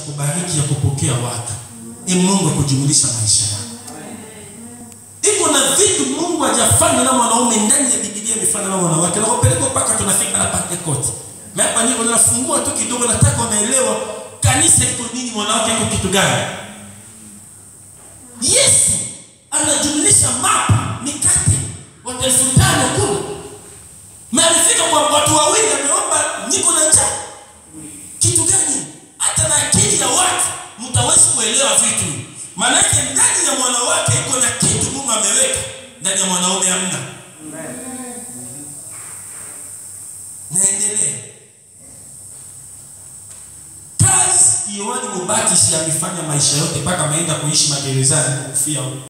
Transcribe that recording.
kubariki ya kupokea watu ni Mungu akujumulisha maisha yako. Iko na vitu Mungu hajafanya na mwanaume ndani ya Biblia imefanya na wanawake. Na kupeleka mpaka tunafika hapa Pentecost. Mimi hapa niko nafungua tu kidogo nataka unaelewa kanisa iko nini, mwanawake iko kitu gani? Yesu anajumlisha mapa mikate watu elfu tano kule. Mefika kwa watu wawili ameomba niko na njaa. Kitu gani? Hata na akili ya watu mtawezi kuelewa vitu. Maanake ndani ya mwanawake iko na kitu Mungu ameweka, ndani ya mwanaume hamna. Naendelea. Kazi Yohani Mubatishi amefanya maisha yote mpaka ameenda kuishi magerezani kufia huko.